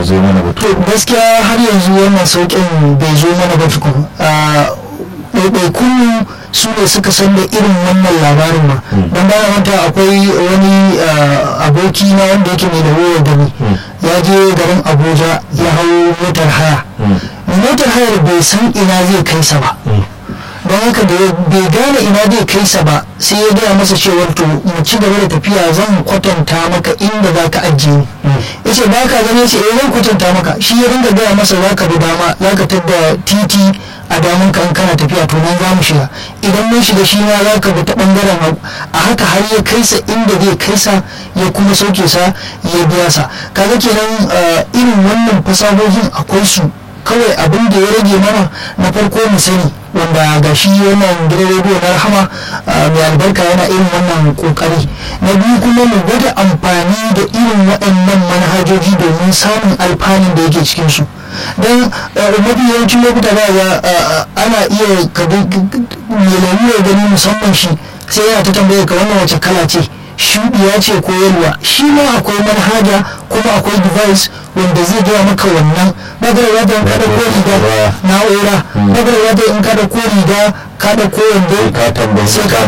zo mana ba to gaskiya har yanzu wannan sauƙin bai zo mana ba tukun ɗaiɗaikun su ne suka san da irin wannan labarin ma don bayan wata akwai wani aboki na wanda yake mai da wayar da ni ya je garin abuja ya hau motar haya motar hayar bai san ina zai kai sa ba don haka da bai gane ina zai kai sa ba sai ya gaya masa cewar to mu ci gaba da tafiya zan kwatanta maka inda za ka ajiye ni ya ce ba ka gane ce eh zan kwatanta maka shi ya dinga gaya masa za ka bi dama za ka tadda titi a damun ka in kana tafiya to nan za mu shiga idan mun shiga shi ma za ka bi ta bangaren hagu a haka har ya kai sa inda zai kai sa ya kuma sauke sa ya biya sa kaga kenan irin wannan fasahohin akwai su kawai abin da ya rage mana na farko mu sani wanda ga shi wannan gidan rediyo na rahama mai albarka yana irin wannan kokari na biyu kuma mu gwada amfani da irin waɗannan manhajoji domin samun alfanun da yake cikin su don mafi yawancin lokuta ba ga ana iya mai lalura gani musamman shi sai yana ta tambaye ka wannan wace kala ce shuɗiya ce ko yalwa shi ma akwai manhaja kuma akwai device wanda zai gaya maka wannan magana wata in kada ko riga na'ura magana wata in kada ko riga kada ko wanda sai ka